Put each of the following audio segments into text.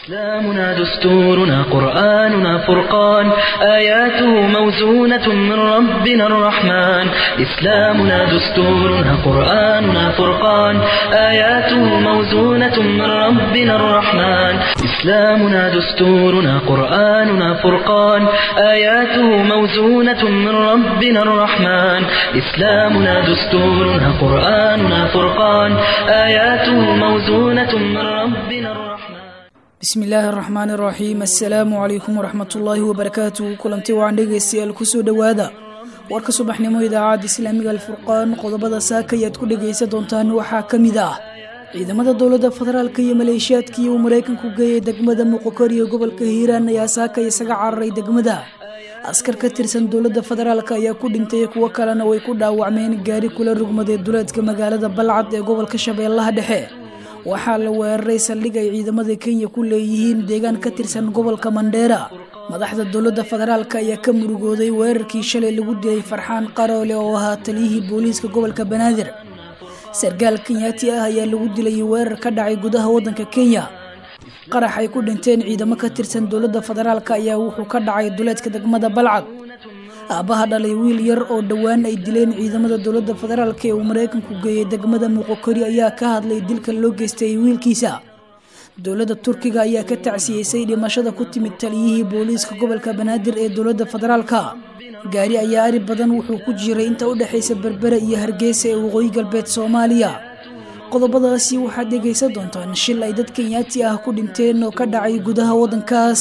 إسلامنا دستورنا قرآننا فرقان آياته موزونة من ربنا الرحمن إسلامنا دستورنا قرآننا فرقان آياته موزونة من ربنا الرحمن إسلامنا دستورنا قرآننا فرقان آياته موزونة من ربنا الرحمن إسلامنا دستورنا قرآننا فرقان آياته موزونة من ربنا الرحمن bismi illaahi araxmaan iraxiim assalaamu calaykum waraxmatullaahi wabarakaatu kulanti wacan dhegaystayaal kusoo dhowaada warka subaxnimo idaacadda islaamiga alfurqaan qodobada saakayaad ku dhegaysan doontaan waxaa ka mid ah ciidamada dowladda federaalk iyo maleeshiyaadkii uu maraykanku geeyay degmada muqokor iyo gobolka hiiraan ayaa saaka isaga cararay degmada askar ka tirsan dowladda federaalk ayaa ku dhintay kuwo kalena way ku dhaawacmeen gaari kula rugmadee duleedka magaalada balcad ee gobolka shabeellaha dhexe waxaa la weeraray saldhig ay ciidamada kenya ku leeyihiin deegaan ka tirsan gobolka mandheera madaxda dowladda federaalk ayaa ka murugooday weerarkii shalay lagu dilay farxaan qaroole oo ahaa taliyihii booliiska gobolka banaadir sarkaal kenyaati ah ayaa lagu dilay weerar ka dhacay gudaha waddanka kenya qarax ay ku dhinteen ciidamo ka tirsan dowladda federaalk ayaa wuxuu ka dhacay duleedka degmada balcad aabbaha dhalay wiil yar oo dhowaan ay dileen ciidamada dowladda federaalk ee uu maraykanku geeyay degmada muuqokori ayaa ka hadlay dilka loo geystay wiilkiisa dowladda turkiga ayaa ka tacsiyeysay dhimashada ku timid taliyihii booliiska gobolka banaadir ee dowladda federaalka gaari ayaa ari badan wuxuu ku jiray inta u dhexaysa berbere iyo hargeysa ee waqooyi galbeed soomaaliya qodobadaasi waxaad dhegaysan doontaan shil ay dad kenyaati ah ku dhinteen oo ka dhacay gudaha waddankaas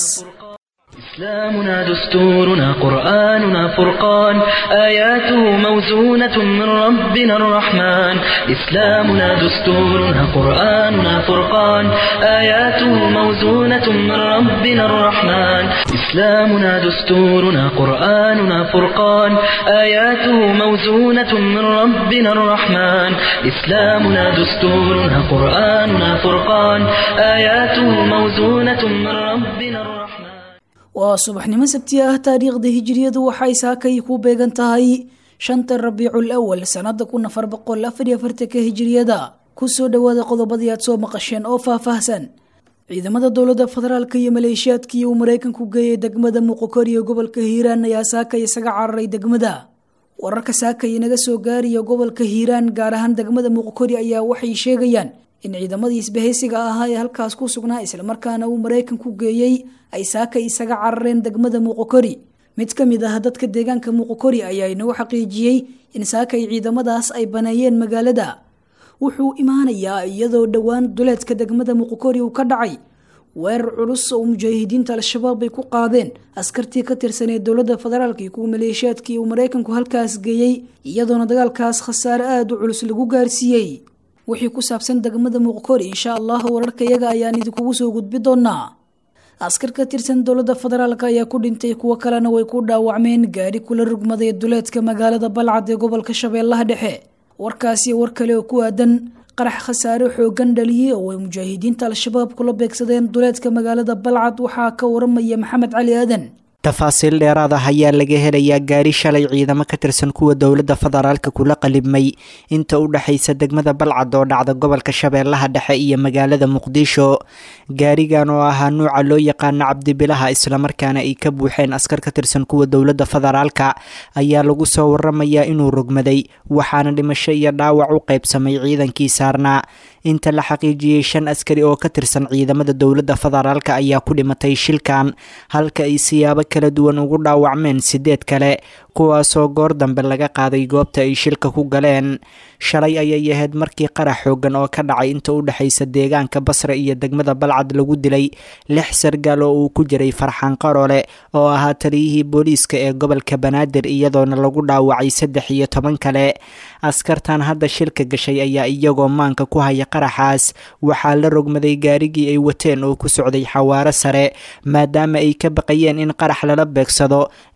إسلامنا دستورنا قرآننا فرقان آياته موزونة من ربنا الرحمن إسلامنا دستورنا قرآننا فرقان آياته موزونة من ربنا الرحمن إسلامنا دستورنا قرآننا فرقان آياته موزونة من ربنا الرحمن إسلامنا دستورنا قرآننا فرقان آياته موزونة من ربنا الرحمن waa subaxnimo sabti ah taariikhda hijiriyadu waxay saakay ku beegan tahay shanta rabiicul awal sanada kun afar boqol afar iyo afartanka hijiriyada kusoo dhawaada qodobadii aad soo maqasheen oo faahfaahsan ciidamada dowladda federaalk iyo maleeshiyaadkii uu maraykanku geeyay degmada muqokor iyo gobolka hiiraan ayaa saakay isaga cararay degmada wararka saakay inaga soo gaariya gobolka hiiraan gaar ahaan degmada muqokori ayaa waxay sheegayaan in ciidamadii isbahaysiga ahaa ee halkaas ku sugnaa islamarkaana uu maraykanku geeyey ay saaka isaga carareen degmada muuqokori mid ka mid ah dadka deegaanka muuqokori ayaa inoo xaqiijiyey in saakay ciidamadaas ay baneeyeen magaalada wuxuu imaanayaa iyadoo dhowaan duleedka degmada muuqokori uu ka dhacay weerar culus oo mujaahidiinta al-shabaab ay ku qaadeen askartii ka tirsanee dowladda federaalk iyo kuwa maleeshiyaadkii uu maraykanku halkaas geeyey iyadoona dagaalkaas khasaare aada u culus lagu gaarsiiyey wixii ku saabsan degmada muuqkori insha allah wararka iyaga ayaan idinkugu soo gudbi doonaa askar ka tirsan dowladda federaalk ayaa ku dhintay kuwo kalena way ku dhaawacmeen gaari kula rugmaday duleedka magaalada balcad ee gobolka shabeellaha dhexe warkaasi war kale oo ku aadan qarax khasaare xoogan dhaliyey oo ay mujaahidiinta al-shabaab kula beegsadeen duleedka magaalada balcad waxaa ka waramaya maxamed cali aadan tafaasiil dheeraad ah ayaa laga helayaa gaari shalay ciidamo ka tirsan kuwa dowladda federaalka kula qalibmay inta u dhexaysa degmada balcad oo dhacda gobolka shabeellaha dhexe iyo magaalada muqdisho gaarigan oo ahaa nuuca loo yaqaano cabdibilaha islamarkaana ay ka buuxeen askar ka tirsan kuwa dowladda federaalka ayaa lagu soo waramayaa inuu rogmaday waxaana dhimasho iyo dhaawac u qaybsamay ciidankii saarnaa inta la xaqiijiyey shan askari oo ka tirsan ciidamada dowladda federaalka ayaa ku dhimatay shilkan halka ay siyaabo kala duwan ugu dhaawacmeen sideed kale kuwaasoo goor dambe laga qaaday goobta ay shilka ku galeen shalay ayay ahayd markii qarax xoogan oo ka dhacay inta u dhexaysa deegaanka basre iyo degmada balcad lagu dilay lix sargaal oo uu ku jiray farxaan qaroole oo ahaa taliyihii booliiska ee gobolka banaadir iyadoona lagu dhaawacay saddex iyo toban kale askartan hadda shilka gashay ayaa iyagoo maanka ku haya qaraxaas waxaa la rogmaday gaarigii ay wateen oo ku socday xawaaro sare maadaama ay ka baqayeen in qarax lala beegsado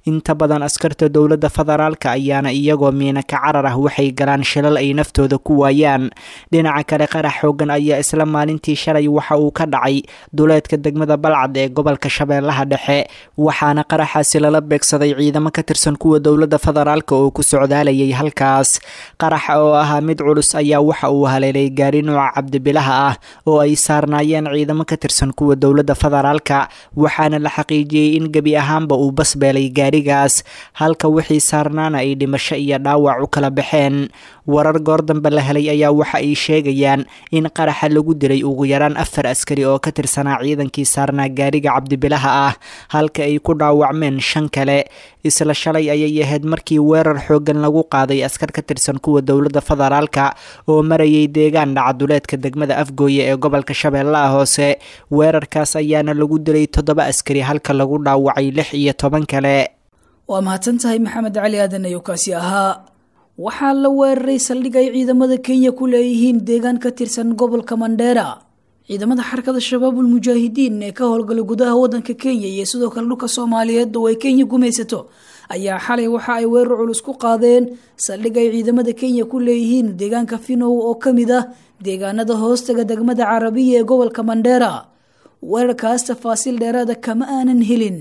inta badan askarta dowladda federaalka ayaana iyagoo miina ka carar ah waxay galaan shilal ay naftooda ku waayaan dhinaca kale qarax xoogan ayaa isla maalintii shalay waxa uu ka dhacay duleedka degmada balcad ee gobolka shabeellaha dhexe waxaana qaraxaasi lala beegsaday ciidamo ka tirsan kuwa dowladda federaalka oo ku socdaalayay halkaas qaraxa oo ahaa mid culus ayaa waxa uu haleelay gaari nooca cabdibilaha ah oo ay saarnaayeen ciidamo ka tirsan kuwa dowladda federaalka waxaana la xaqiijiyey in gebi ahaanba uu basbeelay gaarigaas halka wixii saarnaana ay dhimasho iyo dhaawac u kala baxeen warar goor dambe la helay ayaa waxa ay sheegayaan in qaraxa lagu dilay ugu yaraan afar askari oo ka tirsanaa ciidankii saarnaa gaariga cabdibilaha ah halka ay ku dhaawacmeen shan kale isla shalay ayay ahayd markii weerar xoogan lagu qaaday askar ka tirsan kuwa dowladda federaalka oo marayay deegaan dhacaduleedka degmada afgooye ee gobolka shabeellaha hoose weerarkaas ayaana lagu dilay toddoba askari halka lagu dhaawacay lix iyo toban kale waa mahadsan tahay maxamed cali aadan ayuu kaasi ahaa waxaa la weeraray saldhig ay ciidamada kenya ku leeyihiin deegaan ka tirsan gobolka mandheera ciidamada xarakada shabaabul mujaahidiin ee ka howlgala gudaha wadanka kenya iyo sidoo kale dhulka soomaaliyeed oo ay kenya gumaysato ayaa xalay waxa ay weerar culus ku qaadeen saldhig ay ciidamada kenya ku leeyihiin deegaanka finow oo ka mid ah deegaanada hoostaga degmada carabiya ee gobolka mandheera weerarkaas tafaasiil dheeraada kama aanan helin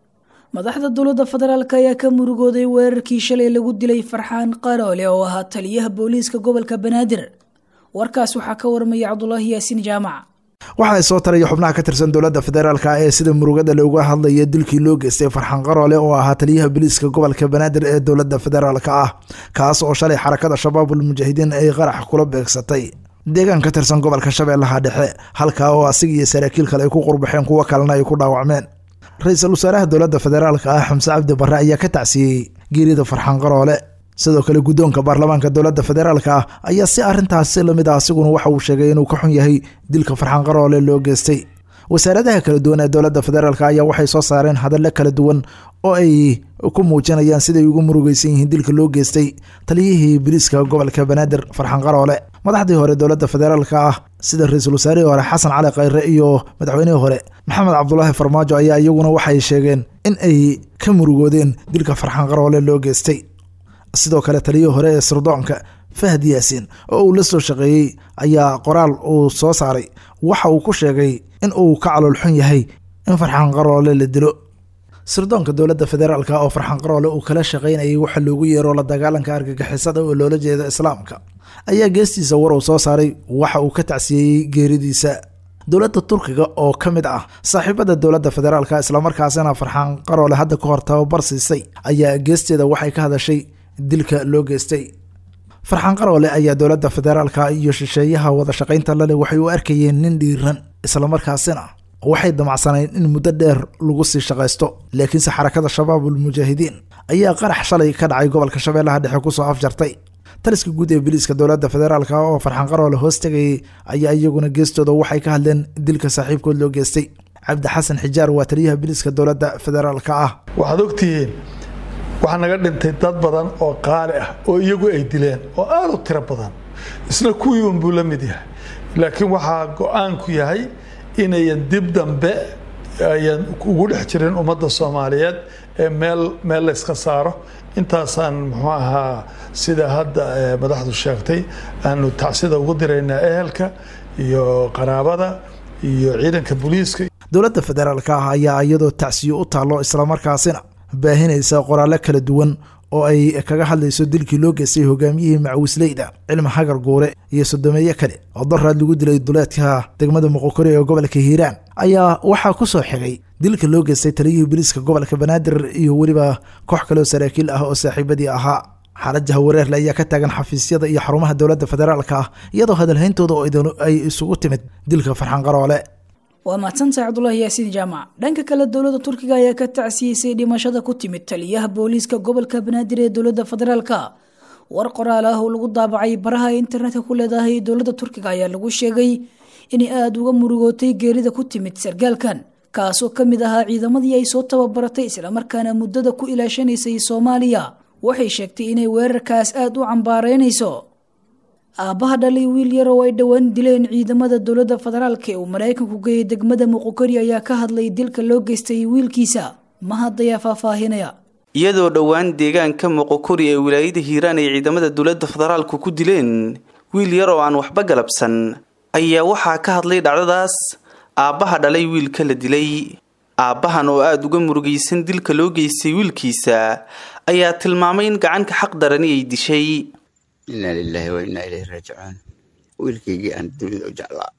madaxda dowladda federaalk ayaa ka murugooday weerarkii shalay lagu dilay farxaan qaroole oo ahaa taliyaha booliiska gobolka banaadir warkaas waxaa ka warmaya cabdulaahi yaasiin jaamac waxaa soo taraya xubnaha ka tirsan dowladda federaalka ee sida murugada looga hadlaya dilkii loo geystay farxaan qaroole oo ahaa taliyaha booliiska gobolka banaadir ee dowladda federaalka ah kaas oo shalay xarakada shabaabul mujaahidiin ay qarax kula beegsatay deegaan ka tirsan gobolka shabeellaha dhexe halkaa oo asiga iyo saraakiil kale ay ku qurbaxeen kuwo kalena ay ku dhaawacmeen ra-iisul wasaaraha dowladda federaalka ah xamse cabdi barre ayaa ka tacsiyey geerida farxaan qaroole sidoo kale guddoonka baarlamaanka dowladda federaalka ah ayaa si arrintaasi lamid ah asiguna waxa uu sheegay inuu ka xun yahay dilka farxaan qaroole loo geystay wasaaradaha kala duwan ee dowladda federaalk ayaa waxay soo saareen hadallo kala duwan oo ay ku muujinayaan siday ugu murugeysan yihiin dilka loo geystay taliyihii biliiska gobolka banaadir farxaan qaroole madaxdii hore dowladda federaalka ah sida ra-iisul wasaarihii hore xasan cali khayre iyo madaxweynihii hore maxamed cabdulaahi farmaajo ayaa iyaguna waxay sheegeen in ay ka murugoodeen dilka farxaan qaroole loo geystay sidoo kale taliyihii hore ee sirdoonka fahad yaasiin oo uu la soo shaqeeyey ayaa qoraal uu soo saaray waxa uu ku sheegay in uu ka caloolxun yahay in farxaan qaroole la dilo sirdoonka dowladda federaalka oo farxaan qaroole uu kala shaqaynayay waxa loogu yeero la dagaalanka argagixisada oo loola jeeda islaamka ayaa geestiisa war uu soo saaray waxa uu ka tacsiyeeyey geeridiisa dowladda turkiga oo ka mid ah saaxiibada dowladda federaalka islamarkaasina farxaan qaroole hadda ka hor tababar siisay ayaa geesteeda waxay ka hadashay dilka loo geystay farxaan qaroole ayaa dowladda federaalka iyo shisheeyaha wada shaqaynta lale waxay u arkayeen nin dhiiran islamarkaasina waxay damacsanayn in muddo dheer lagu sii shaqaysto laakiinse xarakada shabaabul mujaahidiin ayaa qarax shalay ka dhacay gobolka shabeellaha dhexe kusoo afjartay taliska guud ee biliiska dowladda federaalka oo farxaan qaroole hoos tegayay ayaa iyaguna geestooda waxay ka hadleen dilka saaxiibkood loo geystay cabdi xasan xijaar waa taliyaha biliiska dowladda federaalka ah waxaad ogtihiin waxaa naga dhintay dad badan oo qaali ah oo iyagu ay dileen oo aada u tiro badan isna kuwii unbuu la mid yahay laakiin waxaa go-aanku yahay inayan dib dambe ayan ugu dhex jirin ummadda soomaaliyeed ee meel meel layska saaro intaasaan muxuu ahaa sida hadda madaxdu sheegtay aanu tacsida ugu diraynaa ehelka iyo qaraabada iyo ciidanka booliiska dowladda federaalka ah ayaa iyadoo tacsiyo u taallo islamarkaasina baahinaysa qoraallo kala duwan oo ay kaga hadlayso dilkii loo geystay hogaamiyihii macawisleyda cilmi hagar guure iyo sodomeeye kale oo daraad lagu dilay duleedka degmada muqokore ee gobolka hiiraan ayaa waxaa ku soo xigay dilka loo geystay taliyihii biliiska gobolka banaadir iyo weliba koox kaleoo saraakiil ah oo saaxiibadii ahaa xaalad jahawareerle ayaa ka taagan xafiisyada iyo xarumaha dowladda federaalka ah iyadoo hadalhayntooda oo ay isugu timid dilka farxaan qaroole waa mahadsantahay cabdulaahi yaasiin jaamac dhanka kale dowladda turkiga ayaa ka tacsiyeysay dhimashada ku timid taliyaha booliiska gobolka banaadir ee dowladda federaalka war qoraal ah oo lagu daabacay baraha internetka ku leedahay dowladda turkiga ayaa lagu sheegay inay aada uga murugootay geerida ku timid sargaalkan kaasoo ka mid ahaa ciidamadii ay soo tababaratay islamarkaana muddada ku ilaashanaysay soomaaliya waxay sheegtay inay weerarkaas aada u cambaareynayso aabbaha dhalay wiil yar oo ay dhowaan dileen ciidamada dowladda federaalka ee uu maraykanku geeyay degmada muqokori ayaa ka hadlay dilka loo geystay wiilkiisa mahad ayaa faahfaahinaya iyadoo dhowaan deegaanka moqokori ee wilaayada hiiraan ay ciidamada dowladda federaalku ku dileen wiil yar oo aan waxba galabsan ayaa waxaa ka hadlay dhacdadaas aabbaha dhalay wiilka la dilay aabbahan oo aada uga murugaysan dilka loo geystay wiilkiisa ayaa tilmaamay in gacanka xaq darani ay dishay inaa lilaahi wa innaa ilayhi raajicuun wiilkaygii aan dunida u jeclaa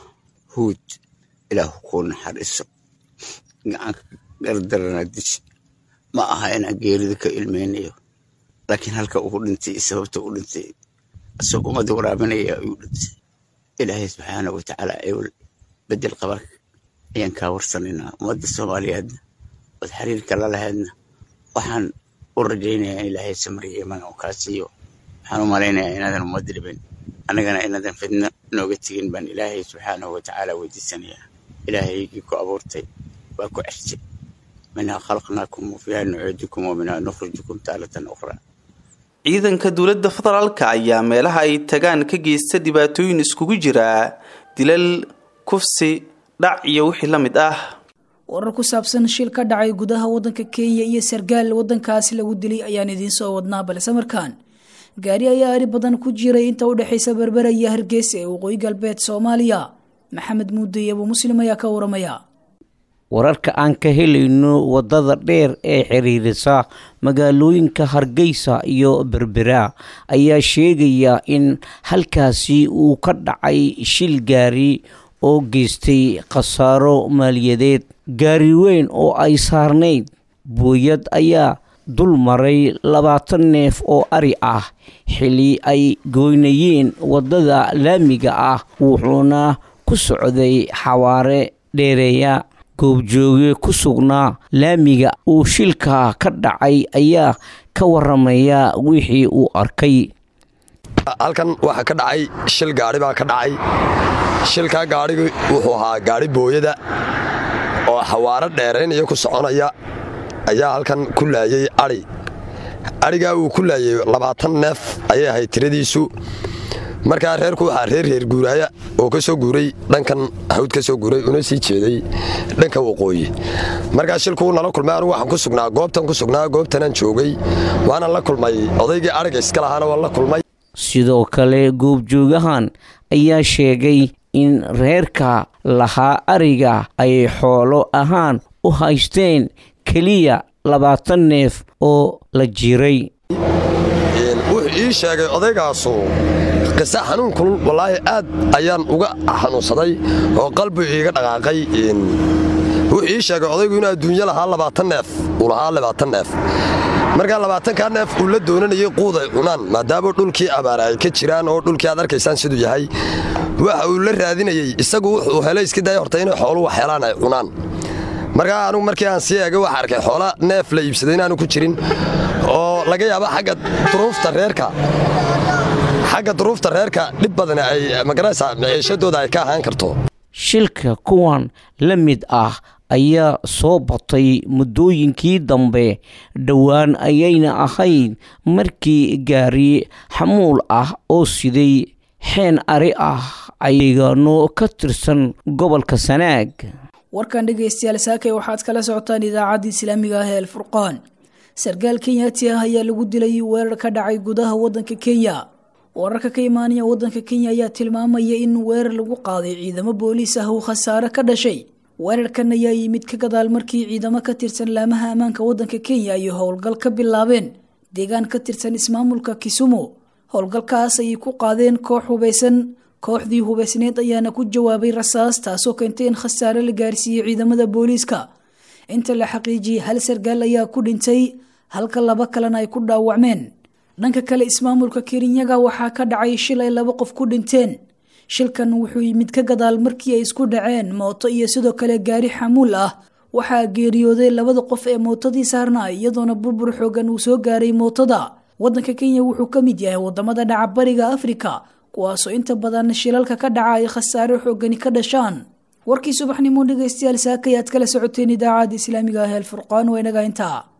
huud ilaahu kuu naxariiso gacanka gardarana dish ma aha inaan geerida ka ilmeynayo laakiin halka uu dhintay sababta u dhintay isagoo ummadda waraabinaya ayuu dhintay ilaahay subxaana wa tacaala ewel bedel qaba ayaan kaa warsanaynaa ummadda soomaaliyeedna ood xiriirka la laheedna waxaan u rajaynayaa in ilaahay samriya iman uu kaa siiyo waxaan u malaynayaa inaadan ummadda dhibin annagana inaadan fidno nooga tegin baan ilaahay subxaanahu wa tacaala weydiisanayaa ilaahaygii ku abuurtay waa ku ceshay minhaa khalaqnaakum wa fiiha nucuudukum wa minhaa nukhrijukum taalatan ukhraa ciidanka dowladda federaalka ayaa meelaha ay tagaan ka geysta dhibaatooyin iskugu jira dilal kufsi dhac iyo wixii la mid ah warar ku saabsan shil ka dhacay gudaha wadanka kenya iyo sargaal wadankaasi lagu dilay ayaan idiin soo wadnaa balse markaan gaari ayaa ari badan ku jiray inta u dhexaysa berbera iyo hargeysa ee waqooyi galbeed soomaaliya maxamed muude iyo abu muslim ayaa ka waramaya wararka aan ka helayno wadada dheer ee xiriirisa magaalooyinka hargeysa iyo berbera ayaa sheegaya in halkaasi uu ka dhacay shil gaari oo geystay khasaaro maaliyadeed gaari weyn oo ay saarnayd booyad ayaa dul maray labaatan neef oo ari ah xili ay gooynayeen waddada laamiga ah wuxuuna ku socday xawaare dheereeya goobjooge ku sugnaa laamiga uu shilka ka dhacay ayaa ka waramaya wixii uu arkay halkan waxaa ka dhacay shil gaadhi baa ka dhacay shilkaa gaadhigi wuxuu ahaa gaadhi booyada oo xawaaro dheeraynaya ku soconaya ayaa halkan ku laayay adhi adhigaa uu ku laayay labaatan neef ayay ahayd tiradiisu markaa reerku waxaa reer reer guuraaya oo ka soo guuray dhankan hawd ka soo guuray una sii jeeday dhanka waqooyi markaa shilkuu nala kulmay anugu waxaan ku sugnaa goobtan ku sugnaa goobtanaan joogay waanan la kulmay odaygii adhiga iska lahaana waan la kulmay sidoo kale goobjoogahan ayaa sheegay in reerka lahaa ariga ay xoolo ahaan u haysteen keliya labaatan neef oo la jiray wuxuu ii sheegay odaygaasu qisa xanuun kulul wallaahi aad ayaan uga xanuunsaday oo qalbigu iiga dhaqaaqay wuxuu ii sheegay odaygu inuu adduunyo lahaa labaatan neef uu lahaa labaatan neef markaa labaatankaa neef uu la doonanayay quud ay cunaan maadaama dhulkii abaara ay ka jiraan oo dhulkii aad arkaysaan siduu yahay waxa uu la raadinayey isagu wuxuu helay iska daya horta inay xoolu wax helaan ay cunaan markaa anugu markii aan sii eegay waxaa arkay xoola neef la iibsaday inaanu ku jirin oo laga yaaba xagga duruufta reerka xagga duruufta reerka dhib badan ay magaraysa maciishadooda ay ka ahaan karto shilka kuwan la mid ah ayaa soo batay muddooyinkii dambe dhowaan ayayna ahayd markii gaari xamuul ah oo siday xeen ari ah ayagaano ka tirsan gobolka sanaag warkan dhegaystayaal saakay waxaad kala socotaan idaacadda islaamiga ah ee alfurqaan sarkaal kenyaati ah ayaa lagu dilay weerar ka dhacay gudaha wadanka kenya wararka ka imaanaya wadanka kenya ayaa tilmaamaya in weerar lagu qaaday ciidamo booliis ah uu khasaare ka dhashay weerarkan ayaa yimid ka gadaal markii ciidamo ka tirsan laamaha ammaanka wadanka kenya ay howlgal ka bilaabeen deegaan ka tirsan ismaamulka kisumu howlgalkaas ayay ku qaadeen koox hubaysan kooxdii hubaysneed ayaana ku jawaabay rasaas taasoo keentay in khasaare la gaarsiiyey ciidamada booliiska inta la xaqiijiyey hal sargaal ayaa ku dhintay halka laba kalena ay ku dhaawacmeen dhanka kale ismaamulka kirinyaga waxaa ka dhacay shil ay laba qof ku dhinteen shilkan wuxuu yimid ka gadaal markii ay isku dhaceen mooto iyo sidoo kale gaari xamuul ah waxaa geeriyooday labada qof ee mootadii saarnaa iyadoona burbur xoogan uu soo gaaray mootada wadanka kenya wuxuu ka mid yahay wadamada dhaca bariga afrika kuwaasoo inta badan shilalka ka dhaca ay khasaare xoogani ka dhashaan warkii subaxnimo dhegaystayaal saakay aad kala socoteen idaacadda islaamiga ah ee alfurqaan waa inaga intaa